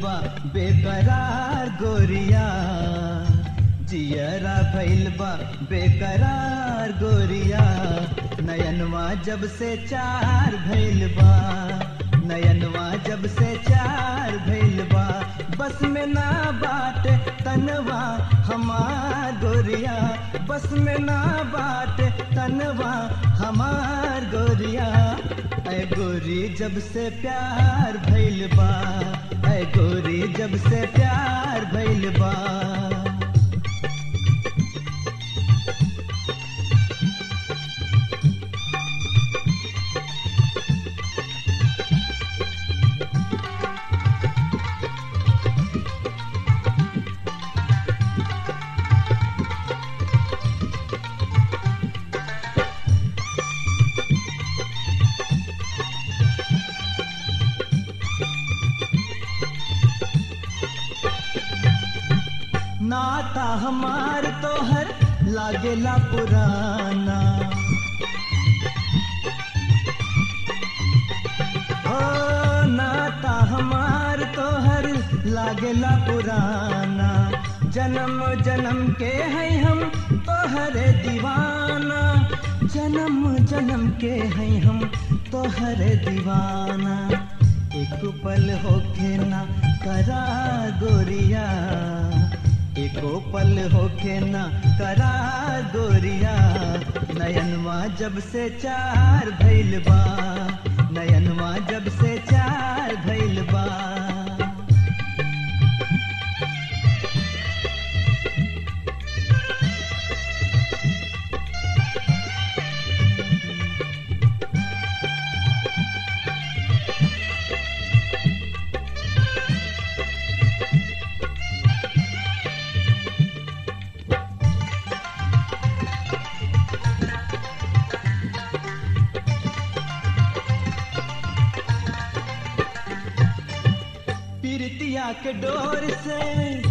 बा बेकरार गोरिया जियरा भइल बा बेकरार गोरिया नयनवा जब से चार भइल बा नयनवा जब से चार भइल बा बस में ना बाट तनवा हमार गोरिया बस में ना बाट तनवा हमार गोरिया ऐ गोरी जब से प्यार भइल बा ऐ गोरी जब से प्यार भइल बा नाता हमार तोहर लागेला पुराना ओ नाता हमार तोहर लागेला पुराना जन्म जन्म के है हम तोहरे दीवाना जन्म जन्म के है हम तोहरे दीवाना एक पल होके ना करा गोरिया एको पल होके ना करा गोरिया नयनवा जब से चार भइल बा नयनवा जब से चार भइल बा पीरतिया के डोर से